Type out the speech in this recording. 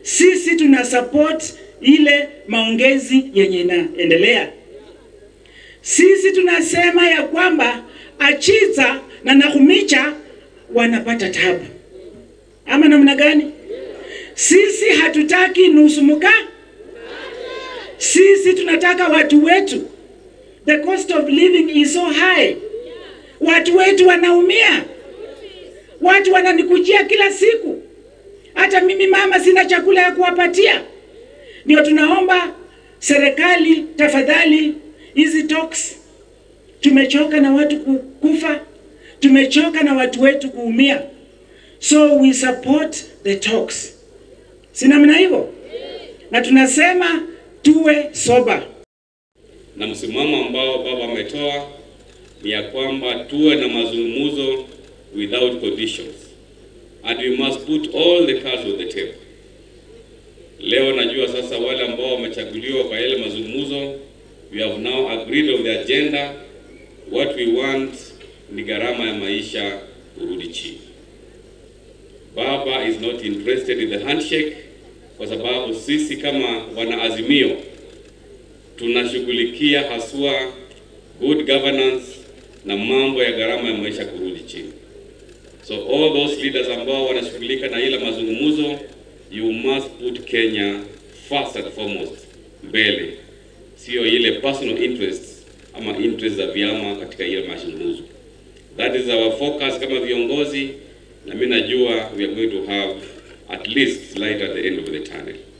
sisi tuna support ile maongezi yenye inaendelea. Sisi tunasema ya kwamba Achiza na Nakhumicha wanapata tabu, ama namna gani? Sisi hatutaki nusu mkaa, sisi tunataka watu wetu. The cost of living is so high, watu wetu wanaumia, watu wananikujia kila siku. Hata mimi mama sina chakula ya kuwapatia. Ndio tunaomba serikali, tafadhali, hizi talks, tumechoka na watu ku- kufa, tumechoka na watu wetu kuumia, so we support the talks, si namna hivyo? Na tunasema tuwe sober. na msimamo ambao baba ametoa ni ya kwamba tuwe na mazungumzo without conditions and we must put all the cards on the table. Leo najua sasa wale ambao wamechaguliwa kwa yale mazungumzo, we have now agreed on the agenda. What we want ni gharama ya maisha kurudi chini. Baba is not interested in the handshake kwa sababu sisi kama wanaazimio tunashughulikia haswa good governance na mambo ya gharama ya maisha kurudi chini. So all those leaders ambao wanashughulika na ile mazungumzo, you must put Kenya first and foremost mbele, sio ile personal interests ama interests za vyama katika ile mazungumzo. That is our focus kama viongozi, na mimi najua we are going to have at least light at the end of the tunnel.